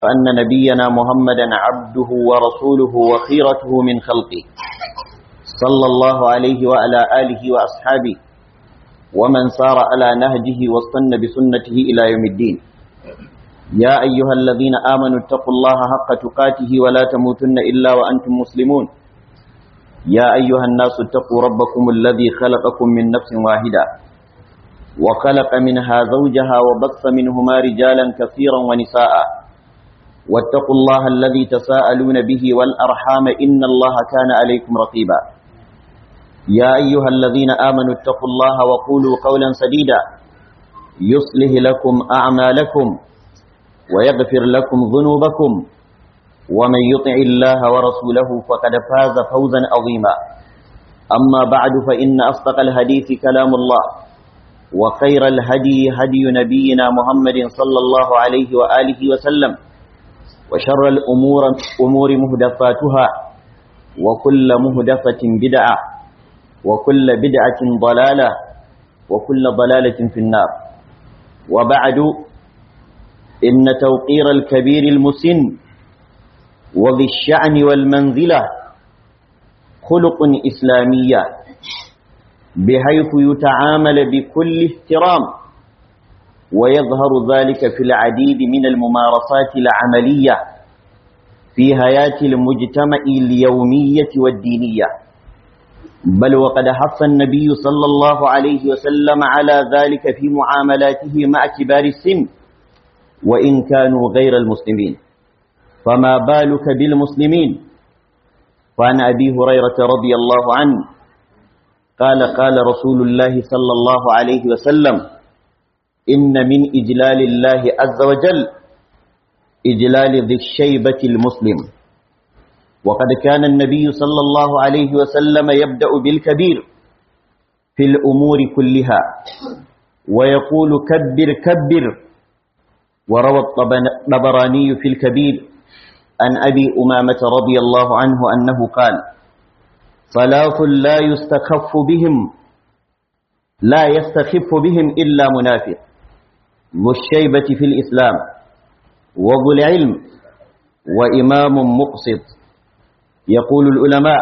أن نبينا محمدا عبده ورسوله وخيرته من خلقه صلى الله عليه وعلى آله وأصحابه ومن سار على نهجه واستنى بسنته إلى يوم الدين يا أيها الذين آمنوا اتقوا الله حق تقاته ولا تموتن إلا وأنتم مسلمون يا أيها الناس اتقوا ربكم الذي خلقكم من نفس واحدة وخلق منها زوجها وبث منهما رجالا كثيرا ونساء واتقوا الله الذي تساءلون به والأرحام إن الله كان عليكم رقيبا يا أيها الذين آمنوا اتقوا الله وقولوا قولا سديدا يصلح لكم أعمالكم ويغفر لكم ذنوبكم ومن يطع الله ورسوله فقد فاز فوزا عظيما أما بعد فإن أصدق الحديث كلام الله وخير الهدي هدي نبينا محمد صلى الله عليه وآله وسلم وشر الأمور أمور مهدفاتها وكل مهدفة بدعة وكل بدعة ضلالة وكل ضلالة في النار وبعد إن توقير الكبير المسن وذي الشأن والمنزلة خلق إسلامية بحيث يتعامل بكل احترام ويظهر ذلك في العديد من الممارسات العملية في حياة المجتمع اليومية والدينية بل وقد حث النبي صلى الله عليه وسلم على ذلك في معاملاته مع كبار السن وإن كانوا غير المسلمين فما بالك بالمسلمين فعن أبي هريرة رضي الله عنه قال قال رسول الله صلى الله عليه وسلم إن من إجلال الله عز وجل إجلال ذي الشيبة المسلم وقد كان النبي صلى الله عليه وسلم يبدأ بالكبير في الأمور كلها ويقول كبر كبر وروى الطبراني في الكبير عن أبي أمامة رضي الله عنه أنه قال ثلاث لا يستخف بهم لا يستخف بهم إلا منافق ذو الشيبة في الإسلام وذو العلم وإمام مقسط يقول العلماء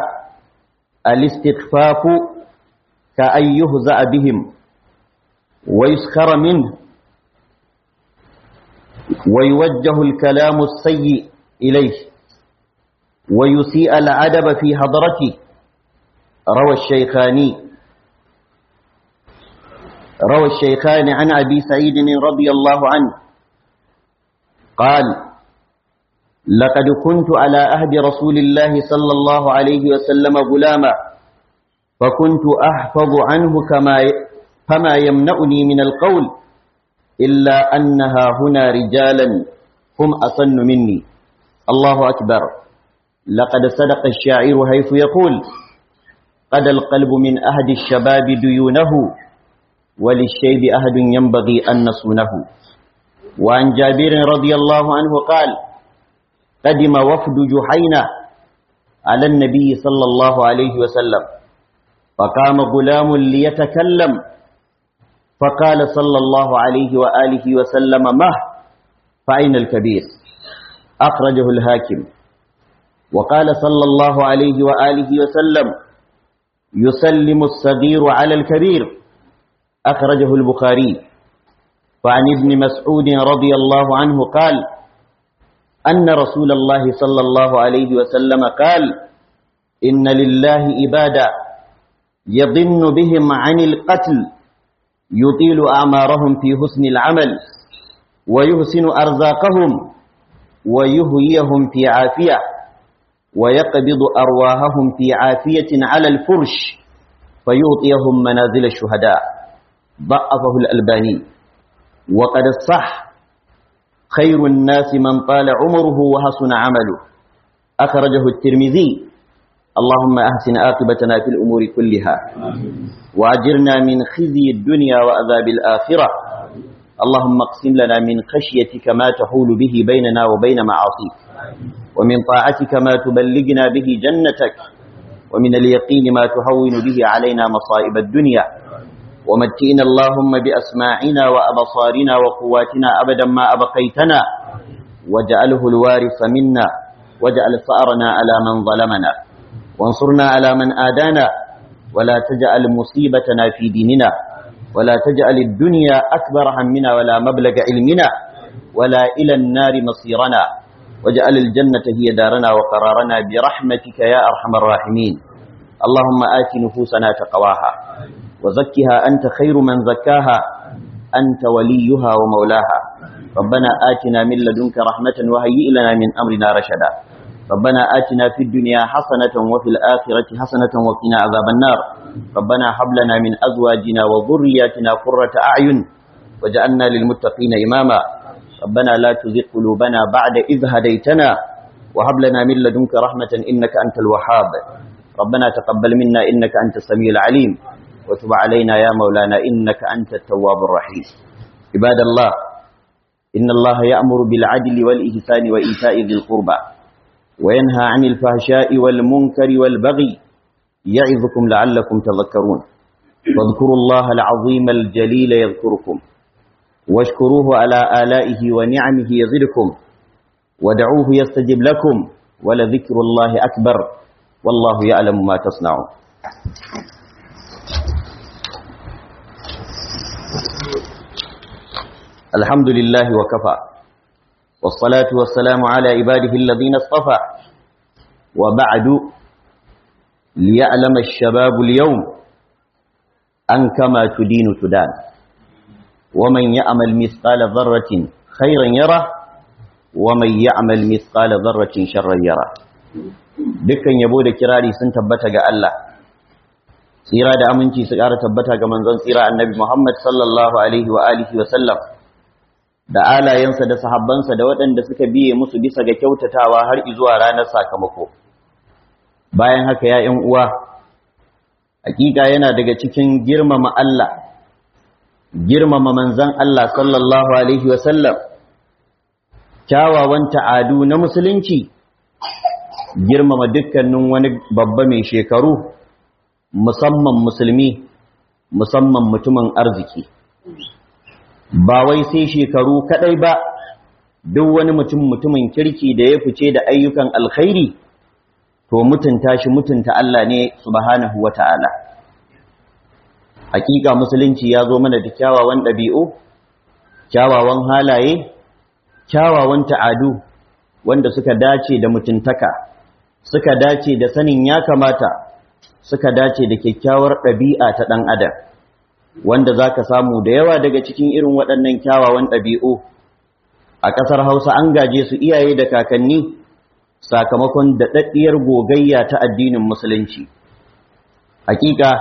الاستخفاف كأن يهزأ بهم ويسخر منه ويوجه الكلام السيء إليه ويسيء العدب في حضرته روى الشيخاني روى الشيخان عن أبي سعيد رضي الله عنه قال لقد كنت على أهد رسول الله صلى الله عليه وسلم غلاما فكنت أحفظ عنه كما فما يمنعني من القول إلا أنها هنا رجالا هم أصن مني الله أكبر لقد صدق الشاعر حيث يقول قد القلب من أهد الشباب ديونه وللشيب أهد ينبغي أن نصونه وعن جابر رضي الله عنه قال قدم وفد جحينة على النبي صلى الله عليه وسلم فقام غلام ليتكلم فقال صلى الله عليه وآله وسلم مه فأين الكبير أخرجه الهاكم وقال صلى الله عليه وآله وسلم يسلم الصغير على الكبير أخرجه البخاري فعن ابن مسعود رضي الله عنه قال أن رسول الله صلى الله عليه وسلم قال إن لله إبادا يضن بهم عن القتل يطيل أعمارهم في حسن العمل ويحسن أرزاقهم ويهيهم في عافية ويقبض أرواحهم في عافية على الفرش فيعطيهم منازل الشهداء ضعفه الألباني وقد صح خير الناس من طال عمره وحسن عمله أخرجه الترمذي اللهم أحسن عاقبتنا في الأمور كلها وأجرنا من خزي الدنيا وأذاب الآخرة اللهم اقسم لنا من خشيتك ما تحول به بيننا وبين معاصيك ومن طاعتك ما تبلغنا به جنتك ومن اليقين ما تهون به علينا مصائب الدنيا ومتئنا اللهم بأسماعنا وأبصارنا وقواتنا أبدا ما أبقيتنا واجعله الوارث منا واجعل ثأرنا على من ظلمنا وانصرنا على من آدانا ولا تجعل مصيبتنا في ديننا ولا تجعل الدنيا أكبر همنا ولا مبلغ علمنا ولا إلى النار مصيرنا واجعل الجنة هي دارنا وقرارنا برحمتك يا أرحم الراحمين اللهم آت نفوسنا تقواها وزكها أنت خير من زكاها أنت وليها ومولاها ربنا آتنا من لدنك رحمة وهيئ لنا من أمرنا رشدا ربنا آتنا في الدنيا حسنة وفي الآخرة حسنة وقنا عذاب النار ربنا هب لنا من أزواجنا وذرياتنا قرة أعين وجعلنا للمتقين إماما ربنا لا تزغ قلوبنا بعد إذ هديتنا وهب لنا من لدنك رحمة إنك أنت الوهاب ربنا تقبل منا إنك أنت السميع العليم وتب علينا يا مولانا إنك أنت التواب الرحيم عباد الله إن الله يأمر بالعدل والإحسان وإيتاء ذي القربى وينهى عن الفحشاء والمنكر والبغي يعظكم لعلكم تذكرون واذكروا الله العظيم الجليل يذكركم واشكروه على آلائه ونعمه يزدكم ودعوه يستجب لكم ولذكر الله أكبر والله يعلم ما تصنعون الحمد لله وكفى والصلاة والسلام على عباده الذين اصطفى وبعد ليعلم الشباب اليوم أن كما تدين تدان ومن يعمل مثقال ذرة خيرا يره ومن يعمل مثقال ذرة شرا يره dukkan yabo da kirari sun tabbata ga Allah tsira da aminci su ƙara tabbata ga manzon tsira annabi Muhammad sallallahu alaihi wa alihi wa sallam da alayensa da sahabbansa da waɗanda suka biye musu bisa ga kyautatawa har zuwa ranar sakamako bayan haka ya ƴan uwa hakika yana daga cikin girmama Allah girmama manzon Allah sallallahu alaihi wa sallam kyawawan ta'adu na musulunci girmama dukkanin wani babba mai shekaru musamman musulmi musamman mutumin arziki ba wai sai shekaru kadai ba duk wani mutum mutumin kirki da ya fice da ayyukan alkhairi to mutunta shi mutunta Allah ne subhanahu wata'ala hakika musulunci ya zo mana da kyawawan ɗabi'u kyawawan halaye kyawawan ta'adu wanda suka dace da mutuntaka suka dace da sanin ya kamata suka dace da kyakkyawar ɗabi'a ta ɗan adam wanda za ka samu da yawa daga cikin irin waɗannan kyawawan ɗabi'u a ƙasar hausa an gaje su iyaye da kakanni sakamakon daɗaɗɗiyar gogayya ta addinin musulunci hakika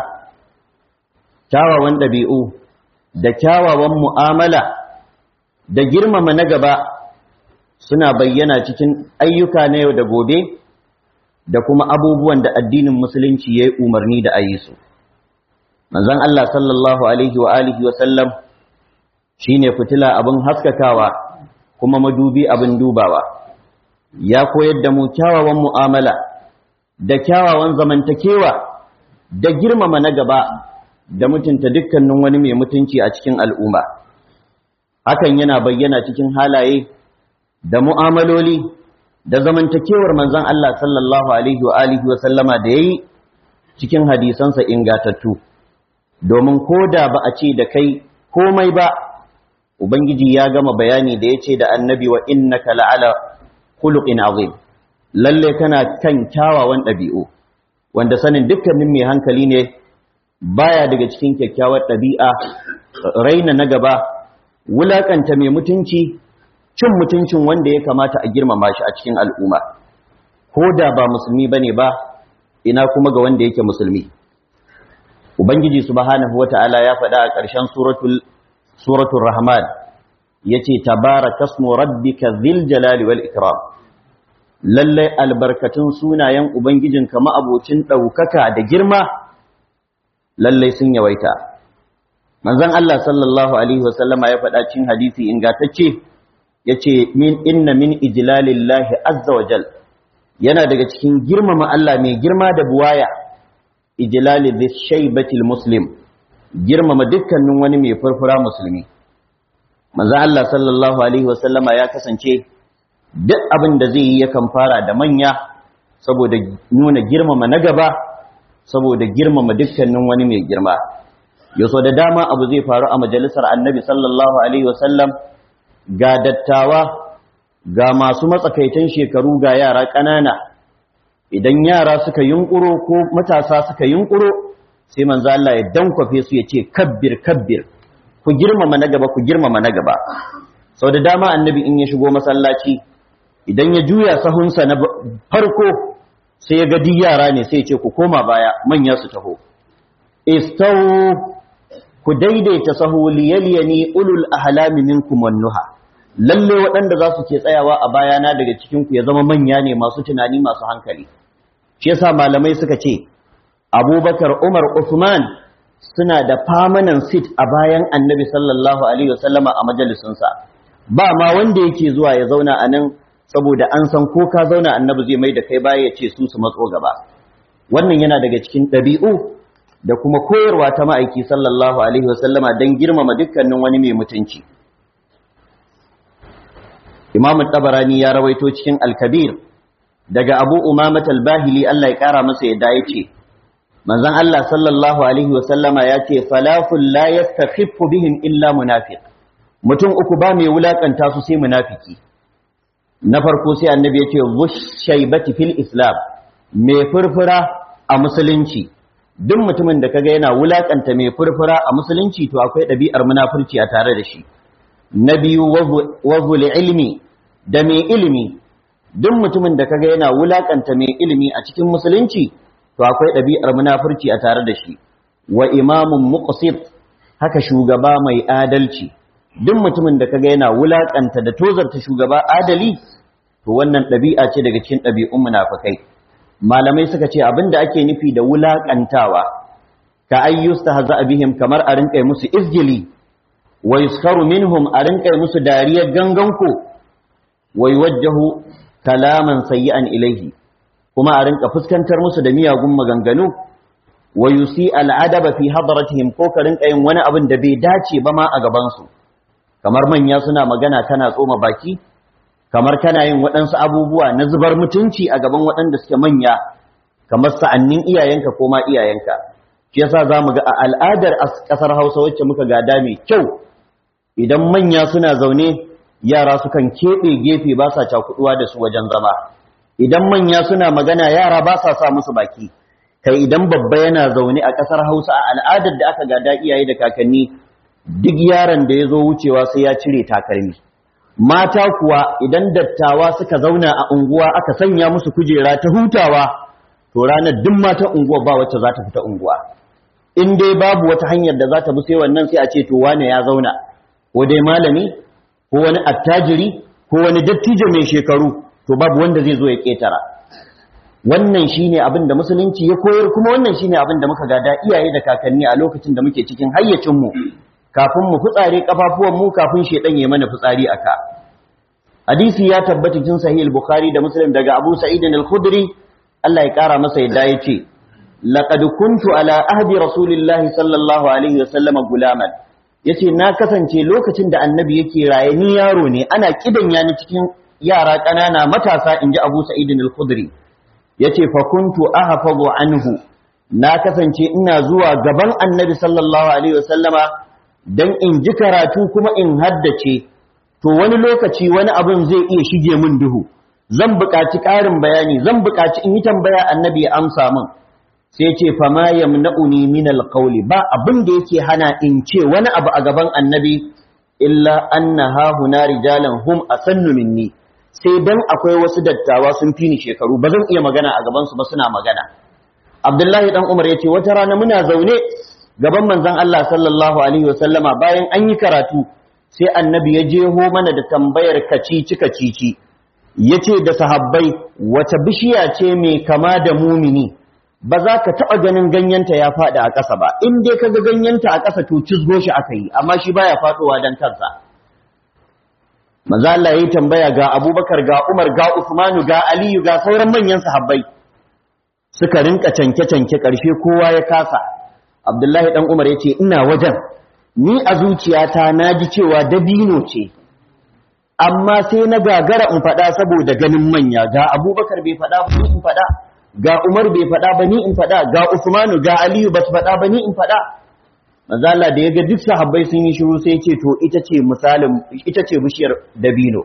kyawawan ɗabi'u da kyawawan mu'amala da girmama na gaba suna bayyana cikin ayyuka na yau da gobe da kuma abubuwan da addinin musulunci ya yi umarni da a yi su manzon Allah sallallahu alaihi wa alihi wa sallam shine fitila abin haskakawa kuma madubi abin dubawa ya koyar da mu kyawawan mu'amala da kyawawan zamantakewa da girmama na gaba da mutunta dukkanin wani mai mutunci a cikin al'umma hakan yana bayyana cikin halaye da mu'amaloli da zamantakewar manzon Allah sallallahu alaihi wa alihi wa sallama da yayi cikin hadisansa ingatattu domin koda ba a ce da kai komai ba ubangiji ya gama bayani da yace da annabi wa innaka la'ala khuluqin azim lalle kana kan kyawawan ɗabi'u wanda sanin dukkanin mai hankali ne baya daga cikin kyakkyawar ɗabi'a raina na gaba wulakanta mai mutunci cin mutuncin wanda ya kamata a girmama shi a cikin al'umma ko da ba musulmi bane ba ina kuma ga wanda yake musulmi ubangiji subhanahu wata'ala ya faɗa a ƙarshen suratul suratul rahman yace tabarakasmu rabbika dhil jalali wal ikram lalle albarkatun sunayen ubangijinka ma'abocin ɗaukaka da girma lalle sun yawaita manzon Allah sallallahu alaihi wasallama ya faɗa cikin hadisi ingantacce yace min inna min ijlalillahi azza wa jal yana daga cikin girmama Allah mai girma da buwaya ijlali dhis shaybatil muslim girmama dukkanin wani mai furfura musulmi manzo Allah sallallahu alaihi wasallama ya kasance duk abin da zai yi yakan fara da manya saboda nuna girmama na gaba saboda girmama dukkanin wani mai girma yaso da dama abu zai faru a majalisar annabi sallallahu alaihi wasallam ga dattawa ga masu matsakaitan shekaru ga yara ƙanana idan yara suka yunkuro ko matasa suka yunkuro sai manzo Allah ya dankwafe su ya ce kabbir kabbir ku girmama na gaba ku girmama na gaba sau da dama annabi in ya shigo masallaci idan ya juya sahunsa na farko sai ya ga yara ne sai ya ce ku koma baya manya su taho istawu ku daidaita sahu liyaliyani ulul ahlami minkum wan nuha lalle waɗanda za su ke tsayawa a bayana daga cikin ku ya zama manya ne masu tunani masu hankali shi yasa malamai suka ce Abubakar Umar Uthman suna da permanent seat a bayan Annabi sallallahu alaihi wasallama a majalisinsa ba ma wanda yake zuwa ya zauna a nan saboda an san ko ka zauna Annabi zai mai da kai baya ya ce su su matso gaba wannan yana daga cikin ɗabi'u da kuma koyarwa ta ma'aiki sallallahu alaihi wasallama don girmama dukkanin wani mai mutunci Imam Tabarani ya rawaito cikin Al-Kabir daga Abu Umamah al-Bahili Allah ya kara masa yadda yace manzon Allah sallallahu alaihi wasallama yace falaful la yastakhiffu bihim illa munafiq mutum uku ba mai wulakanta su sai munafiki na farko sai annabi yace wush shaybati fil islam mai furfura a musulunci duk mutumin da kaga yana wulakanta mai furfura a musulunci to akwai ɗabi'ar munafurci a tare da shi na biyu wazul ilmi da mai ilimi duk mutumin da kaga yana wulakanta mai ilimi a cikin musulunci to akwai ɗabi'ar munafurci a tare da shi wa imamun muqsit haka shugaba mai adalci duk mutumin da kaga yana wulakanta da tozarta shugaba adali to wannan ɗabi'a ce daga cikin ɗabi'un munafikai malamai suka ce abinda ake nufi da wulakantawa ka ayyusta haza bihim kamar a rinƙai musu izgili wa yuskaru minhum a rinƙai musu dariyar ganganku wa yuwajjahu kalaman sayyi'an ilaihi kuma a rinka fuskantar musu da miyagun maganganu wa yusi al'adaba fi hadratihim ko ka rinka yin wani abin da bai dace ba ma a gaban su kamar manya suna magana kana tsoma baki kamar kana yin waɗansu abubuwa na zubar mutunci a gaban waɗanda suke manya kamar sa'annin iyayenka ko ma iyayenka shi yasa zamu ga a al'adar ƙasar Hausa wacce muka gada mai kyau idan manya suna zaune yara sukan keɓe gefe ba sa cakuɗuwa da su wajen zama idan manya suna magana yara ba sa sa musu baki kai idan babba yana zaune a ƙasar hausa a al'adar da aka gada iyaye da kakanni duk yaron da ya zo wucewa sai ya cire takalmi mata kuwa idan dattawa suka zauna a unguwa aka sanya musu kujera ta hutawa to ranar duk matan unguwa ba wacce za ta fita unguwa in dai babu wata hanyar da za ta bi sai wannan sai a ce to wane ya zauna ko dai malami ko wani attajiri ko wani dattijo mai shekaru to babu wanda zai zo ya ketara wannan shine abin da musulunci ya koyar kuma wannan shine abin da muka gada iyaye da kakanni a lokacin da muke cikin hayyacin mu kafin mu fitsare kafafuwan mu kafin shedan ya mana fitsari aka hadisi ya tabbata cikin sahih al-bukhari da muslim daga abu sa'id al-khudri Allah ya kara masa yadda yace laqad kuntu ala ahdi rasulillahi sallallahu alaihi wasallam gulaman yace na kasance lokacin da annabi yake raye ni yaro ne ana kidan yani cikin yara ƙanana matasa inji Abu Sa'id al-Khudri yace fa kuntu ahfazu anhu na kasance ina zuwa gaban annabi sallallahu alaihi wasallama dan in ji karatu kuma in haddace to wani lokaci wani abun zai iya shige min duhu zan buƙaci ƙarin bayani zan buƙaci in yi tambaya annabi ya amsa min sai ce fama yamna'uni min alqawli ba abin da yake hana in ce wani abu a gaban annabi illa anna ha huna rijalan hum asannu minni sai dan akwai wasu dattawa sun fi ni shekaru ba zan iya magana a gaban su ba suna magana Abdullahi dan Umar yace wata rana muna zaune gaban manzon Allah sallallahu alaihi wasallama bayan an yi karatu sai annabi ya jeho mana da tambayar kacici kacici yace da sahabbai wata bishiya ce mai kama da mumini ba za ka taɓa ganin ganyenta ya faɗi a ƙasa ba in dai ka ga ganyenta a ƙasa to cizgo shi aka yi amma shi baya faɗowa don kansa maza Allah ya yi tambaya ga abubakar ga umar ga usmanu ga aliyu ga sauran manyan sahabbai suka rinka canke-canke ƙarshe kowa ya kasa abdullahi ɗan umar ya ce ina wajen ni a zuciyata na ji cewa dabino ce amma sai na gagara in faɗa saboda ganin manya ga abubakar bai faɗa ba ni in faɗa ga umar bai faɗa ba ni in faɗa ga usmanu ga aliyu ba su faɗa ba ni in faɗa manzo Allah da yaga duk sahabbai sun yi shiru sai ce to ita ce misalin ita ce bishiyar dabino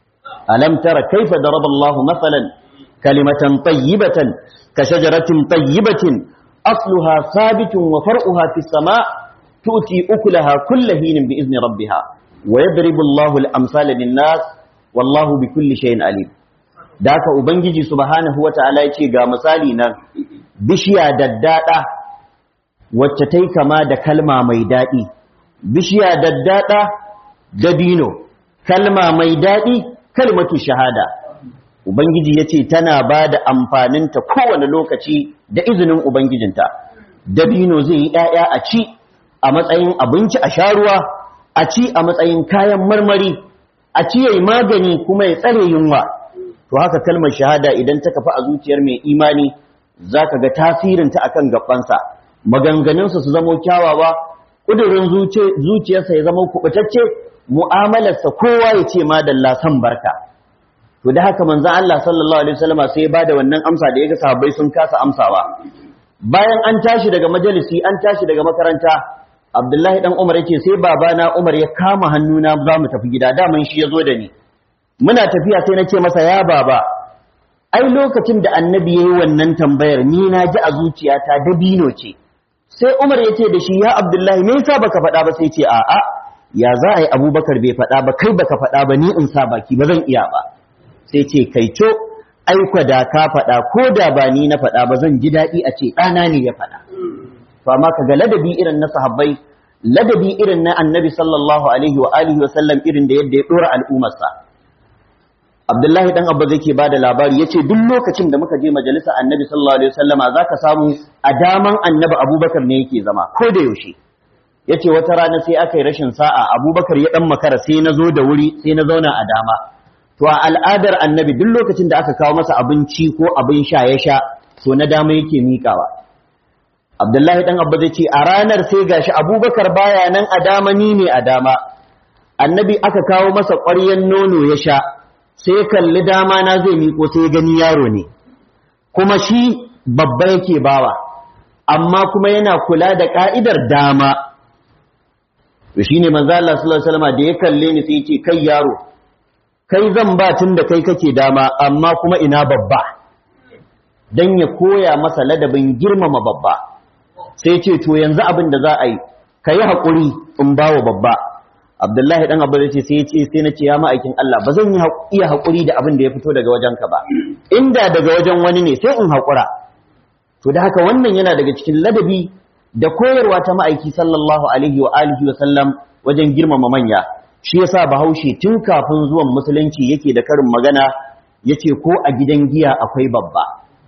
alam tara kaifa daraba Allah masalan kalimatan tayyibatan ka shajaratin tayyibatin asluha sabitun wa far'uha fis sama' tu'ti ukulaha kulla hinin bi izni rabbiha wa yadribu Allahu al-amsala lin-nas wallahu bi kulli shay'in alim da haka ubangiji subhanahu wata'ala yace ga misali nan bishiya daddada wacce tai kama da kalma mai dadi bishiya daddada dabino kalma mai dadi kalmatu shahada ubangiji yace tana bada amfaninta kowane lokaci da izinin ubangijinta dabino zai yi 'ya'ya a ci a matsayin abinci a sha ruwa a ci a matsayin kayan marmari a ci yayi magani kuma ya tsare yunwa to haka kalmar shahada idan ta kafa a zuciyar mai imani zaka ga tasirinta akan gabansa maganganunsa su zama kyawawa kudurin zuciyarsa ya zama kubutacce mu'amalarsa kowa ya ce madalla san barka to da haka manzon Allah sallallahu alaihi wasallama sai ya bada wannan amsa da yaga sahabbai sun kasa amsawa bayan an tashi daga majalisi an tashi daga makaranta Abdullahi dan Umar yake sai babana Umar ya kama hannuna za mu tafi gida daman shi ya zo da ni muna tafiya sai na ce masa ya baba ai lokacin da annabi yayi wannan tambayar ni na ji a zuciyata dabino ce sai Umar ya ce da shi ya Abdullahi me yasa baka faɗa ba sai ce a'a ya za a yi Abubakar bai faɗa ba kai baka faɗa ba ni in sa baki ba zan iya ba sai ce kai co aikwa da ka faɗa ko da ba ni na faɗa ba zan ji daɗi a ce ɗana ne ya faɗa to amma kaga ladabi irin na sahabbai ladabi irin na annabi sallallahu alaihi wa alihi wa sallam irin da yadda ya dora al'ummarsa Abdullahi dan Abba zai ke bada labari yace duk lokacin da muka je majalisa annabi sallallahu alaihi wasallama zaka samu a daman annabi Abubakar ne yake zama ko da yaushe yace wata rana sai aka yi rashin sa'a Abubakar ya dan makara sai na zo da wuri sai na zauna a dama to a al'adar annabi duk lokacin da aka kawo masa abinci ko abin sha ya sha to na dama yake miƙawa Abdullahi dan Abba zai ce a ranar sai gashi Abubakar baya nan a dama ni ne a dama annabi aka kawo masa ƙwaryen nono ya sha sai kalli dama na zai miko sai gani yaro ne kuma shi babba yake bawa amma kuma yana kula da ka'idar dama to shine manzo Allah sallallahu alaihi wasallam da ya kalle ni sai ya ce kai yaro kai zan ba tun da kai kake dama amma kuma ina babba dan ya koya masa ladabin girmama babba sai ce to yanzu abin da za a yi ka yi haƙuri in ba wa babba abdullahi ɗan abu ce sai ce sai na ce ya ma'aikin Allah ba zan iya haƙuri da abin da ya fito daga wajenka ba inda daga wajen wani ne sai in haƙura to da haka wannan yana daga cikin ladabi da koyarwa ta ma'aiki sallallahu alaihi wa alihi wa sallam wajen girmama manya shi yasa bahaushe tun kafin zuwan musulunci yake da karin magana yace ko a gidan giya akwai babba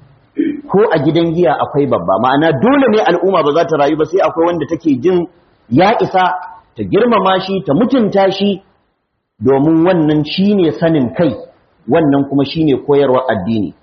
ko a gidan giya akwai babba ma'ana dole ne al'umma ba za ta rayu ba sai akwai wanda take jin ya isa ta girmama shi ta mutunta shi domin wannan shine sanin kai wannan kuma shine koyarwar addini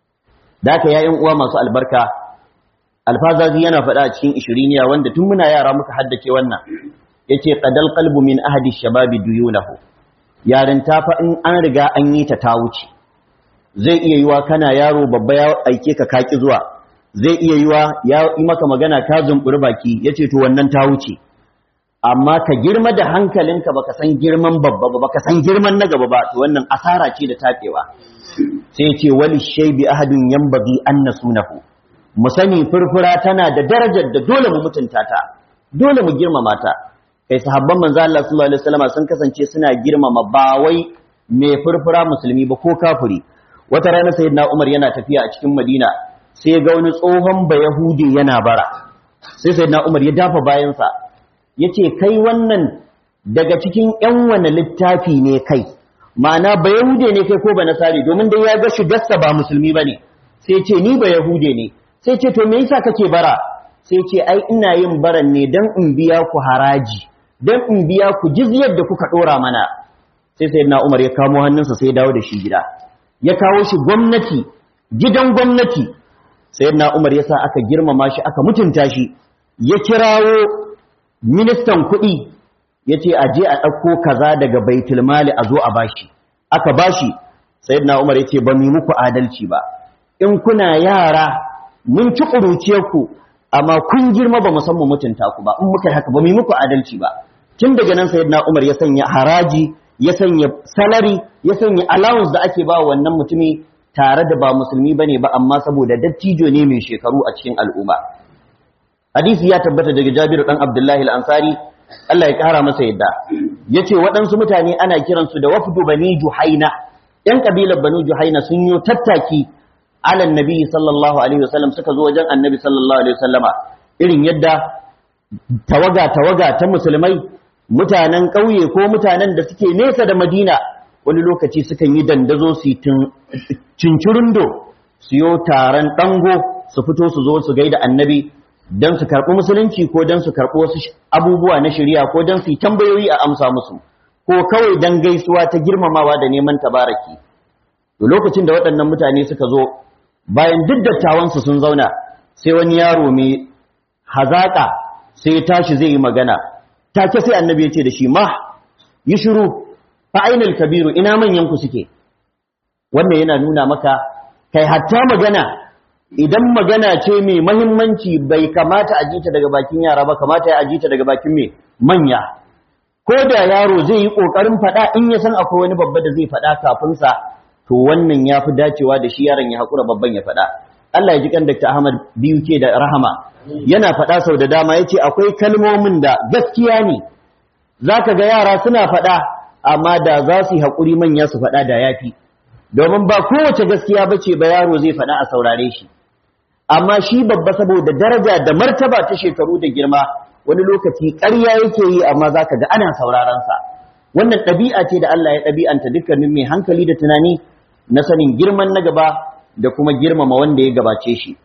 da haka yayin uwa masu albarka alfazazi yana faɗa a cikin ishiriniya wanda tun muna yara muka haddace wannan yace qadal qalbu min ahadi shababi duyunahu yarin ta fa in an riga an yi ta ta wuce zai iya yiwa kana yaro babba ya aike ka kaki zuwa zai iya yiwa ya yi maka magana ka zumburi baki yace to wannan ta wuce amma ka girma da hankalinka baka san girman babba ba baka san girman na gaba ba to wannan asara ce da takewa sai yace wali shaybi ahadun yanbaghi an nasunahu mu sani furfura tana da darajar da dole mu mutunta ta dole mu girmama ta kai sahabban manzo Allah sallallahu alaihi wasallam sun kasance suna girmama ba wai mai furfura musulmi ba ko kafiri wata rana sayyidina Umar yana tafiya a cikin Madina sai ga wani tsohon bayahudi yana bara sai sayyidina Umar ya dafa bayansa yace kai wannan daga cikin ƴan wani littafi ne kai ma'ana bayahude ne kai ko ba nasari domin dai ya ga shigarsa ba musulmi bane sai ce ni bayahude ne sai ce to me yasa kake bara sai ce ai ina yin baran ne dan in biya ku haraji dan in biya ku jizyar da kuka dora mana sai sayyidina Umar ya kamo hannunsa sai ya dawo da shi gida ya kawo shi gwamnati gidan gwamnati sayyidina Umar yasa aka girmama shi aka mutunta shi ya kirawo ministan kuɗi yace a je a ɗauko kaza daga baitul mali a zo a bashi aka bashi sayyidina Umar yace ba mu muku adalci ba in kuna yara mun ci ku amma kun girma ba mu san mu mutunta ku ba in muka haka ba mu muku adalci ba tun daga nan sayyidina Umar ya sanya haraji ya sanya salary ya sanya allowance da ake ba wannan mutumi tare da ba musulmi bane ba amma saboda dattijo ne mai shekaru a cikin al'umma hadisi ya tabbata daga Jabir dan Abdullahi al-Ansari Allah ya kara masa yadda yace waɗansu mutane ana kiransu da wafdu bani Juhaina ‘yan ƙabilar Banu Juhaina sun yi tattaki alan nabi sallallahu Alaihi wasallam suka zo wajen annabi sallallahu Alaihi wasallama irin yadda tawaga-tawaga ta musulmai mutanen ƙauye ko mutanen da suke nesa da madina wani lokaci sukan yi dandazo su yi cincirindo su yi taron ɗango su fito su zo su gaida annabi don su karɓi musulunci ko don su karɓi wasu abubuwa na shari'a ko don su yi tambayoyi a amsa musu ko kawai dan gaisuwa ta girmamawa da neman tabaraki to lokacin da waɗannan mutane suka zo bayan duk dattawansu sun zauna sai wani yaro mai hazaka sai ya tashi zai yi magana take sai annabi ya ce da shi ma yi shiru fa ainal kabiru ina manyan ku suke wannan yana nuna maka kai hatta magana idan magana ce mai mahimmanci bai kamata a jita daga bakin yara ba kamata ya ajita daga bakin mai manya ko da yaro zai yi ƙoƙarin faɗa in ya san akwai wani babba da zai faɗa kafin sa to wannan ya fi dacewa da shi yaron ya haƙura babban ya faɗa Allah ya ji kan Dr. Ahmad biyu ke da rahama yana faɗa sau da dama ya ce akwai kalmomin da gaskiya ne za ka ga yara suna faɗa amma da za su yi haƙuri manya su faɗa da yafi domin ba kowace gaskiya ba ce ba yaro zai faɗa a saurare shi amma shi babba saboda daraja da martaba ta shekaru da girma wani lokaci ƙarya yake yi amma za ka ga ana saurarensa wannan ɗabi'a ce da Allah ya ɗabi'anta dukkanin mai hankali da tunani na sanin girman na gaba da kuma girmama wanda ya gabace shi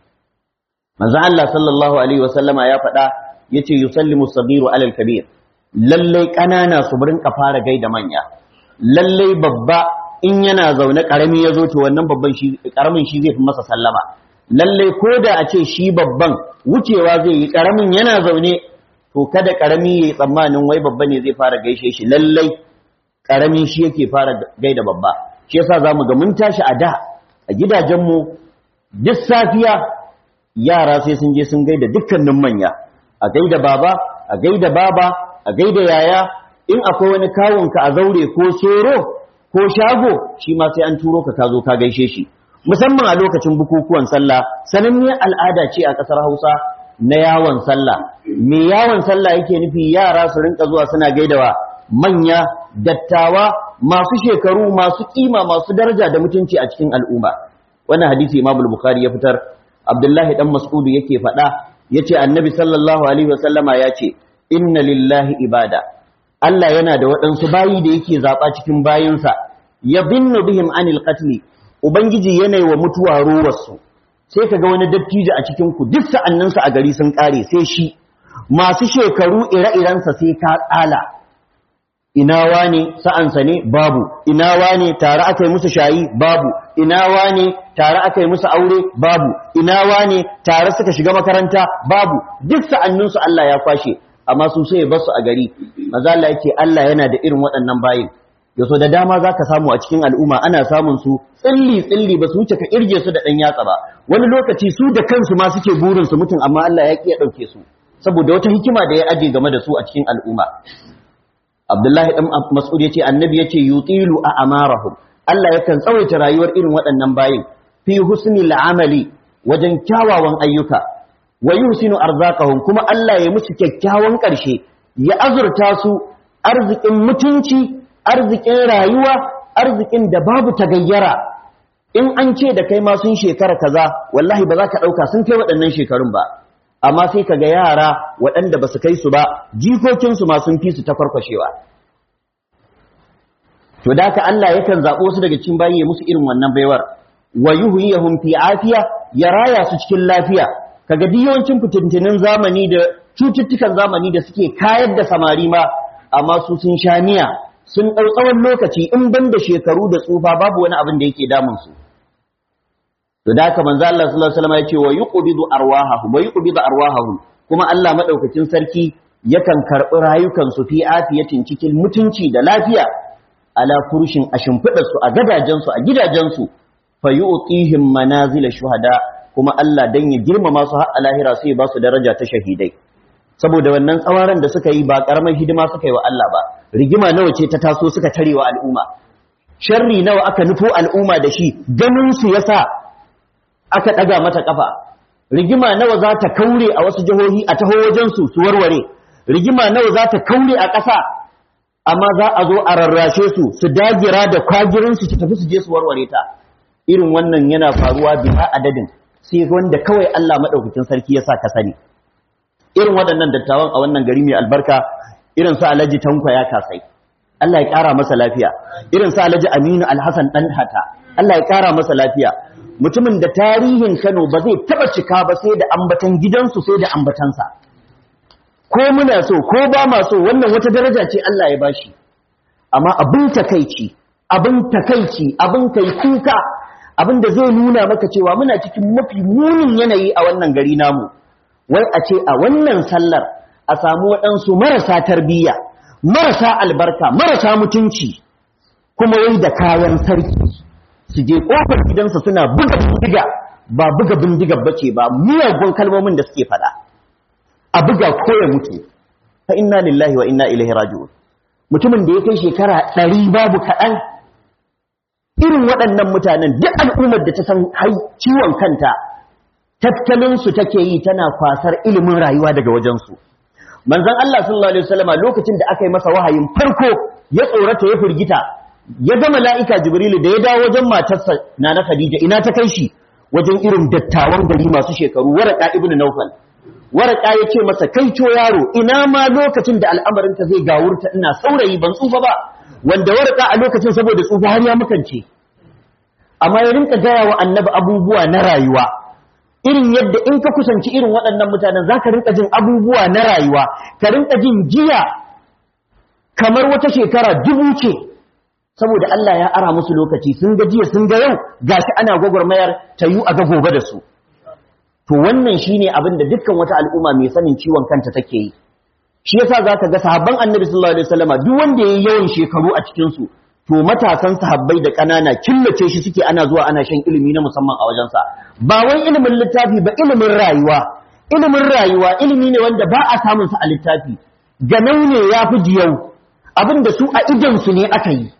manzo Allah sallallahu alaihi wasallama ya faɗa yace yusallimu sagiru alal kabir lallai ƙanana su burin ka fara gaida manya lallai babba in yana zaune ƙarami ya zo to wannan babban shi ƙaramin shi zai fi masa sallama lallai ko da a ce shi babban wucewa zai yi ƙaramin yana zaune to kada karami yayi tsammanin wai babba ne zai fara gaishe shi lallai karami shi yake fara gaida babba shi yasa zamu ga mun tashi a da a gidajenmu duk safiya yara sai sun je sun gaida dukkanin manya a gaida baba a gaida baba a gaida yaya in akwai wani kawunka a zaure ko soro ko shago shi ma sai an turo ka ka zo ka gaishe shi musamman a lokacin bukukuwan sallah sananniyar al'ada ce a ƙasar Hausa na yawon sallah me yawon sallah yake nufi yara su rinka zuwa suna gaidawa manya dattawa masu shekaru masu kima masu daraja da mutunci a cikin al'umma wannan hadisi Imam Bukhari ya fitar Abdullahi dan Mas'ud yake faɗa yace Annabi sallallahu alaihi wasallama yace inna lillahi ibada Allah yana da waɗansu bayi da yake zaba cikin bayinsa yabinnu bihim anil qatl ubangiji yana wa mutuwa ruwarsu sai ka ga wani dattijo a cikinku duk sa'anninsa a gari sun ƙare sai shi masu shekaru ire-irensa sai ka tsala ina wane sa'ansa ne babu ina wane tare aka yi musu shayi babu ina wane tare aka yi musu aure babu ina wane tare suka shiga makaranta babu duk sa'anninsu Allah ya kwashe amma su sai basu a gari maza Allah yake Allah yana da irin waɗannan bayin yaso da dama za ka samu a cikin al'umma ana samun su tsilli-tsilli ba su wuce ka irge su da ɗan yatsa ba wani lokaci su da kansu ma suke burin su mutum amma Allah ya ƙi ya ɗauke su saboda wata hikima da ya aje game da su a cikin al'umma Abdullahi ɗan Mas'ud ya ce annabi ya ce yutilu a amarahum Allah yakan tsawaita rayuwar irin waɗannan bayin fi husni amali wajen kyawawan ayyuka wa yuhsinu arzaqahum kuma Allah ya musu kyakkyawan ƙarshe ya azurta su arzikin mutunci arzikin rayuwa arzikin da babu tagayyara in an ce da kai ma sun shekara kaza wallahi ba za ka ɗauka sun kai waɗannan shekarun ba amma sai ka ga yara waɗanda ba su kai su ba jikokinsu ma sun fi su ta farkwashewa to da ka Allah yakan zaɓo su daga cikin bayi ya musu irin wannan baiwar wa yuhyihum fi afiya ya raya su cikin lafiya kaga duk yawancin fitintinin zamani da cututtukan zamani da suke kayar da samari ma amma su sun sha miya sun ɗau tsawon lokaci in ban da shekaru da tsufa babu wani abin da yake damun su to da haka manzo Allah sallallahu alaihi wasallam ya ce wa yuqbidu arwahahum wa yuqbidu arwahahum kuma Allah madaukakin sarki yakan karɓi rayukan su fi afiyatin cikin mutunci da lafiya ala furushin a shimfiɗarsu a gadajensu a gidajensu fa yu'tihim manazil shuhada kuma Allah dan ya girmama su har a lahira sai ba su daraja ta shahidai saboda wannan tsawaran da suka yi ba karamar hidima suka yi wa Allah ba rigima nawa ce ta taso suka tare wa al'umma sharri nawa aka nufo al'umma da shi ganin su yasa aka daga mata kafa rigima nawa za ta kaure a wasu jihohi a taho wajen su su warware rigima nawa za ta kaure a ƙasa amma za a zo a rarrashe su su dagira da kwagirin su su tafi su je su warware ta irin wannan yana faruwa biha adadin sai wanda kawai Allah madaukakin sarki ya sa ka sani irin waɗannan dattawan a wannan gari mai albarka irin su Alhaji Tanko ya kasai Allah ya ƙara masa lafiya irin su Alhaji Aminu Alhassan dan hata Allah ya ƙara masa lafiya mutumin da tarihin Kano ba zai taba cika ba sai da ambatan gidansu sai da ambatansa ko muna so ko ba ma so wannan wata daraja ce Allah ya bashi amma abin takeici abin takeici abin kai kuka abin da zai nuna maka cewa muna cikin mafi munin yanayi a wannan gari namu wai a ce a wannan sallar a samu waɗansu marasa tarbiyya marasa albarka marasa mutunci kuma wai da kayan sarki su je ƙofar gidansa suna buga bindiga ba buga bindigar bace ba miyagun kalmomin da suke faɗa a buga ko ya mutu fa inna lillahi wa inna ilaihi raji'un mutumin da ya kai shekara ɗari babu kaɗan irin waɗannan mutanen duk al'ummar da ta san ciwon kanta tattalinsu take yi tana kwasar ilimin rayuwa daga wajensu manzon Allah sallallahu alaihi wasallama lokacin da aka yi masa wahayin farko ya tsorata ya firgita ya ga mala'ika jibrilu da ya dawo wajen matarsa nana khadija ina ta kai shi wajen irin dattawan gari masu shekaru waraka ibnu nawfal waraka ya ce masa kai co yaro ina ma lokacin da al'amarin ka zai gawurta ina saurayi ban tsufa ba wanda waraka a lokacin saboda tsufa har ya makance amma ya rinka gaya wa annabi abubuwa na rayuwa irin yadda in ka kusanci irin waɗannan mutanen za ka rinka jin abubuwa na rayuwa ka rinka jin jiya kamar wata shekara dubu ce saboda Allah ya ara musu lokaci sun ga jiya sun ga yau gashi ana gwagwarmayar ta yi a ga gobe da su to wannan shine abin da dukkan wata al'umma mai sanin ciwon kanta take yi shi yasa zaka ga sahabban annabi sallallahu alaihi wasallama duk wanda yayi yawan shekaru a cikin su to matasan sahabbai da ƙanana killace shi suke ana zuwa ana shan ilimi na musamman a wajensa ba wai ilimin littafi ba ilimin rayuwa ilimin rayuwa ilimi ne wanda ba a samun sa a littafi ganau ne ya fi jiyau abinda su a idan su ne aka yi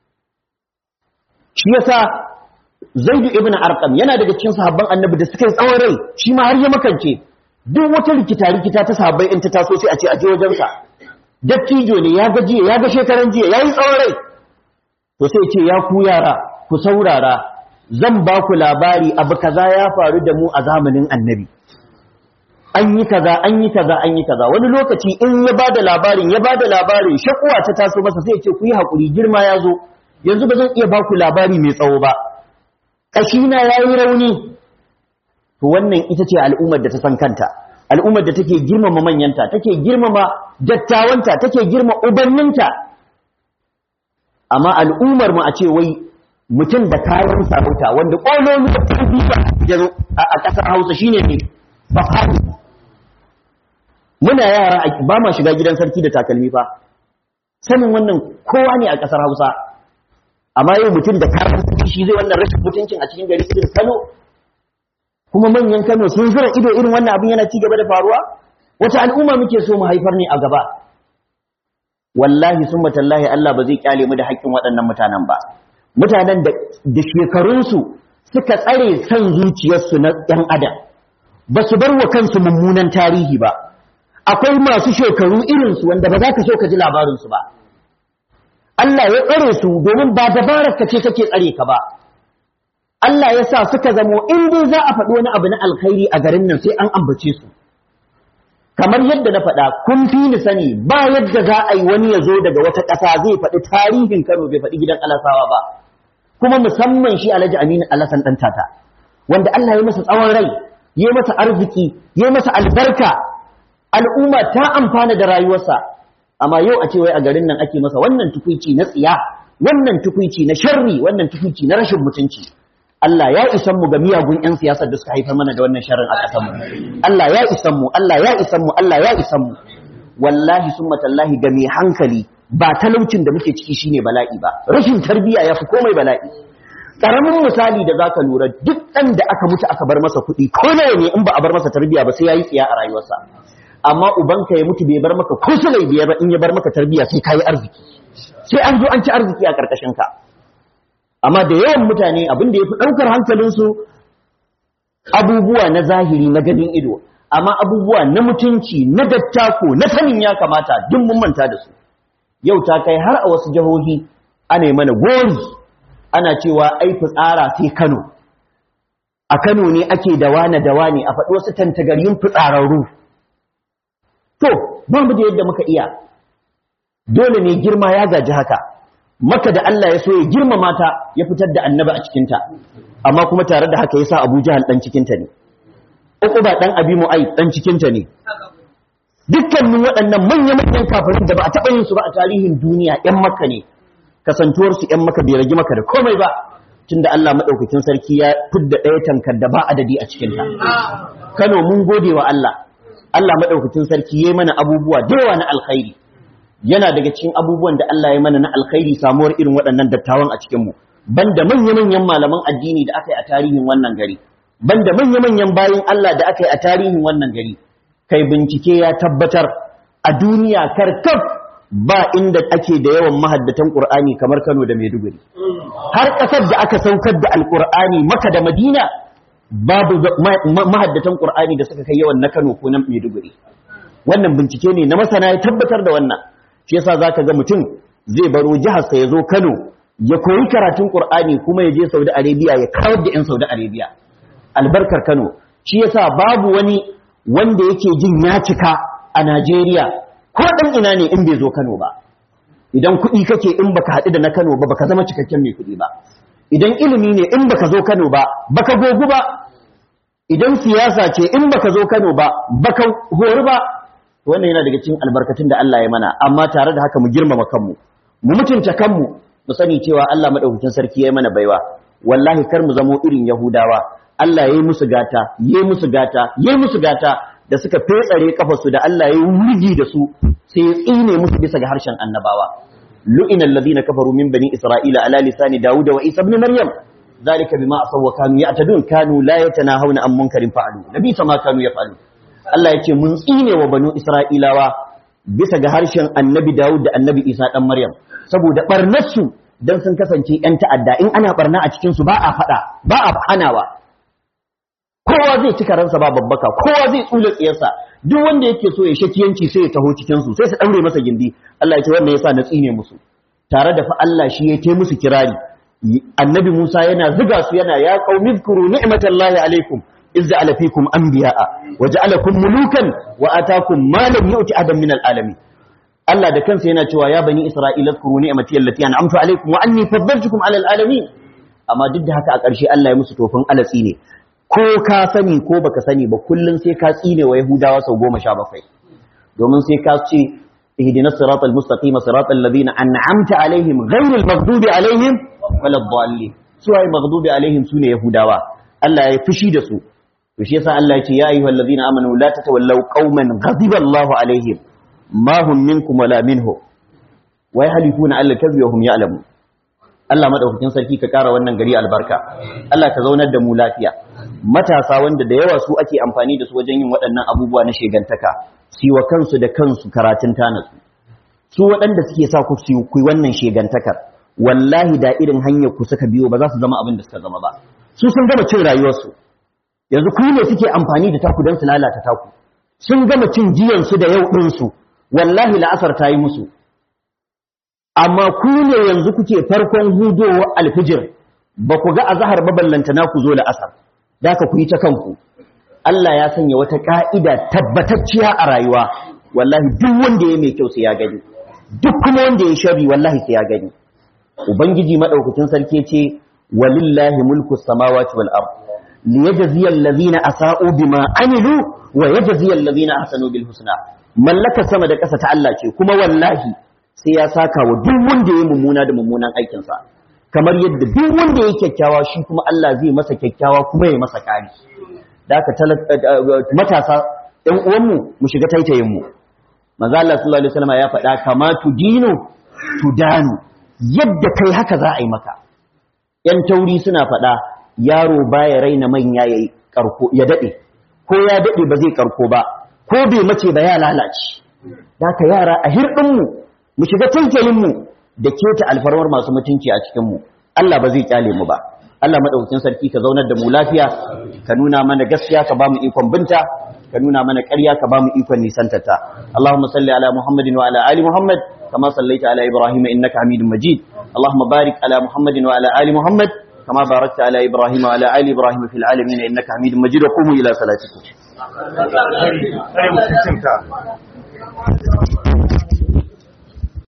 shi yasa zaidu ibn arqam yana daga cikin sahabban annabi da suka yi tsawon rai shi ma har ya makance duk wata rikita rikita ta sahabbai in ta taso sai a ce a je wajensa dattijo ne ya ga jiya ya ga shekaran jiya yayi tsawon rai to sai ce ya ku yara ku saurara zan ba ku labari abu kaza ya faru da mu a zamanin annabi an yi kaza an yi kaza an yi kaza wani lokaci in ya bada labarin ya bada labarin shakuwa ta taso masa sai ce ku yi hakuri girma ya zo yanzu ba zan iya ba ku labari mai tsawo ba kashina ya yi rauni to wannan ita ce al'ummar da ta san kanta al'ummar da take girmama manyanta take girmama dattawanta take girma ubanninta amma al'ummar mu a ce wai mutum da kayan sarauta wanda ƙololu da tarbiyya ya zo a ƙasar Hausa shine ne fafani muna yara ba ma shiga gidan sarki da takalmi fa sanin wannan kowa ne a ƙasar Hausa amma yau mutum da kayan sarki shi zai wannan rashin mutuncin a cikin gari irin Kano kuma manyan Kano sun zura ido irin wannan abin yana ci gaba da faruwa wata al'umma muke so mu haifar ne a gaba wallahi sun matallahi Allah ba zai kyale mu da haƙƙin waɗannan mutanen ba mutanen da shekarunsu suka tsare san zuciyarsu na ɗan adam ba su bar wa kansu mummunan tarihi ba akwai masu shekaru irinsu wanda ba za ka so ka ji labarinsu ba Allah ya tsare su domin ba dabarar ka ce take tsare ka ba Allah ya sa suka zamo in dai za a faɗi wani abu na alkhairi a garin nan sai an ambace su kamar yadda na faɗa kun fi ni sani ba yadda za a yi wani ya zo daga wata ƙasa zai faɗi tarihin Kano bai faɗi gidan Alasawa ba kuma musamman shi Alhaji Aminu Alasan ɗan tata wanda Allah ya masa tsawon rai ya masa arziki ya masa albarka al'umma ta amfana da rayuwarsa amma yau a ce wai a garin nan ake masa wannan tukuici na tsiya wannan tukuici na sharri wannan tukuici na rashin mutunci Allah ya isan mu ga miyagun 'yan siyasar da suka haifar mana da wannan sharrin a ƙasar mu Allah ya isan mu Allah ya isan mu Allah ya isan mu wallahi summa tallahi ga mai hankali ba talaucin da muke ciki shine bala'i ba rashin tarbiyya yafi komai bala'i karamin misali da zaka lura duk ɗan da aka mutu aka bar masa kuɗi ko nawa ne in ba a bar masa tarbiyya ba sai yayi tsiya a rayuwarsa amma ubanka ya mutu bai bar maka ko sulai biyar ba in ya bar maka tarbiyya sai kayi arziki sai an zo an ci arziki a karkashin ka amma da yawan mutane abin da yafi daukar hankalinsu abubuwa na zahiri na ganin ido amma abubuwa na mutunci na dattako na sanin ya kamata duk mun manta da su yau ta kai har a wasu jihohi ana mana gori ana cewa ai fitsara sai Kano a Kano ne ake da wane da wane a faɗi wasu tantagaryun fitsararru to ba mu da yadda muka iya dole ne girma ya gaji haka maka da Allah ya so ya girma mata ya fitar da annaba a cikinta amma kuma tare da haka ya sa Abu Jahal dan cikinta ne Uquba dan Abi Mu'ayyid dan cikinta ne dukkanin waɗannan manya-manyan kafirin da ba a taɓa yin su ba a tarihin duniya ‘yan maka ne kasantuwarsu ‘yan maka bai ragi maka da komai ba tunda Allah maɗaukakin sarki ya fidda ɗaya tankar da ba adadi a cikinta Kano mun gode wa Allah Allah maɗaukakin sarki ya yi mana abubuwa da yawa na alkhairi yana daga cikin abubuwan da Allah ya mana na alkhairi samuwar irin waɗannan dattawan a cikinmu banda manya-manyan malaman addini da aka yi a tarihin wannan gari banda manya-manyan bayan Allah da aka yi a tarihin wannan gari kai bincike ya tabbatar a duniya karkaf ba inda ake da yawan mahaddatan Qur'ani kamar Kano da Maiduguri har ƙasar da aka saukar da Alƙur'ani Maka da Madina babu mahaddatan Qur'ani da suka kai yawan na Kano ko na Maiduguri wannan bincike ne na masana ya tabbatar da wannan shi yasa zaka ga mutum zai baro jihar sa ya zo Kano ya koyi karatun Qur'ani kuma ya je Saudi Arabia ya kawar da 'yan Saudi Arabia albarkar Kano shi yasa babu wani wanda yake jin ya cika a Najeriya ko dan ina ne in bai zo Kano ba idan kuɗi kake in baka haɗu da na Kano ba baka zama cikakken mai kuɗi ba idan ilimi ne in baka zo Kano ba baka gogu ba idan siyasa ce in baka zo Kano ba baka hori ba wannan yana daga cikin albarkatun da Allah ya mana amma tare da haka mu girmama kanmu mu mutunta kanmu mu sani cewa Allah madaukakin sarki ya mana baiwa wallahi kar mu zamo irin Yahudawa Allah ya yi musu gata ya yi musu gata ya yi musu gata da suka fetsare kafarsu da Allah ya yi wurgi da su sai ya tsine musu bisa ga harshen annabawa lu'ina alladhina kafaru min bani isra'ila ala lisani dawuda wa isa ibn maryam zalika bima asaw wa kanu ya'tadun kanu la yatanahawna an munkarin fa'alu nabi sama kanu yaf'alu Allah ya ce mun tsine wa banu isra'ilawa bisa ga harshen annabi dawud da annabi isa dan maryam saboda barnarsu dan sun kasance yan ta'adda in ana barna a cikin su ba a fada ba a hanawa kowa zai cika ransa ba babbaka kowa zai tsula tsiyarsa duk wanda yake so ya shakiyanci sai ya taho cikin su sai su daure masa gindi Allah ya ce wannan yasa na tsine musu tare da fa Allah shi ya tai musu kirari annabi Musa yana ziga su yana ya qaumi zkuru ni'matallahi alaikum iz ja'ala fikum anbiya'a wa ja'alakum mulukan wa atakum ma lam yu'ti adam min alalamin Allah da kansa yana cewa ya bani Isra'ila zkuru ni'mati allati an'amtu alaikum wa anni faddaltukum ala alalamin amma duk da haka a ƙarshe Allah ya musu tofin alatsi ne ko ka sani ko baka sani ba kullum sai ka tsine wa Yahudawa sau goma sha bakwai domin sai ka ce ihdina siratal mustaqima siratal ladina an'amta alaihim ghayril maghdubi alaihim walad dallin su ai maghdubi alaihim sune Yahudawa Allah ya fushi da su to shi yasa Allah ya ce ya ayyuhal ladina amanu la tatawallaw qauman ghadiba Allahu alaihim ma hum minkum wala minhu wa yahlifuna alla kadhiba wa hum ya'lamun Allah madaukakin sarki ka kara wannan gari albarka Allah ka zaunar da mu lafiya matasa wanda da yawa su ake amfani da su wajen yin waɗannan abubuwa na shegantaka su wa kansu da kansu karatun tanasu su waɗanda suke sa ku su ku wannan shegantakar wallahi da irin hanyar ku suka biyo ba za su zama abin da suka zama ba su sun gama cin rayuwarsu yanzu ku ne suke amfani da taku don su lalata taku sun gama cin jiyansu da yau ɗinsu wallahi la'asar ta yi musu amma ku ne yanzu kuke farkon hudowar alfijir ba ku ga azahar baballanta na ku zo la'asar da ka ku yi ta kanku Allah ya sanya wata ka'ida tabbatacciya a rayuwa wallahi duk wanda ya mai kyau sai ya gani duk kuma wanda ya sharri wallahi sai ya gani ubangiji madaukakin sarki ce walillahi mulku samawati wal ard liyajziya allazina asa'u bima amilu wa yajziya allazina ahsanu bil husna mallaka sama da ƙasa ta Allah ce kuma wallahi sai ya saka wa duk wanda ya mummuna da mummunan aikinsa kamar yadda duk wanda ya kyakkyawa shi kuma Allah zai masa kyakkyawa kuma ya masa kari da aka matasa ɗan uwanmu mu shiga taitayin mu manzo Allah sallallahu alaihi wasallam ya faɗa kama tu dinu tudanu yadda kai haka za a yi maka yan tauri suna faɗa yaro baya raina manya yayi karko ya dade ko ya dade ba zai karko ba ko bai mace ba ya lalace haka yara a hirdin mu mu shiga tankelin mu da keta alfarmar masu mutunci a cikin mu Allah ba zai kyale mu ba Allah madaukakin sarki ka zaunar da mu lafiya ka nuna mana gaskiya ka ba mu ikon binta ka nuna mana ƙarya ka ba mu ikon nisantata Allahumma salli ala Muhammadin wa ala ali Muhammad kama sallaita ala Ibrahim innaka Hamidum Majid Allahumma barik ala Muhammadin wa ala ali Muhammad kama barakta ala Ibrahim wa ala ali Ibrahim fil alamin innaka Hamidum Majid wa qumu ila salatikum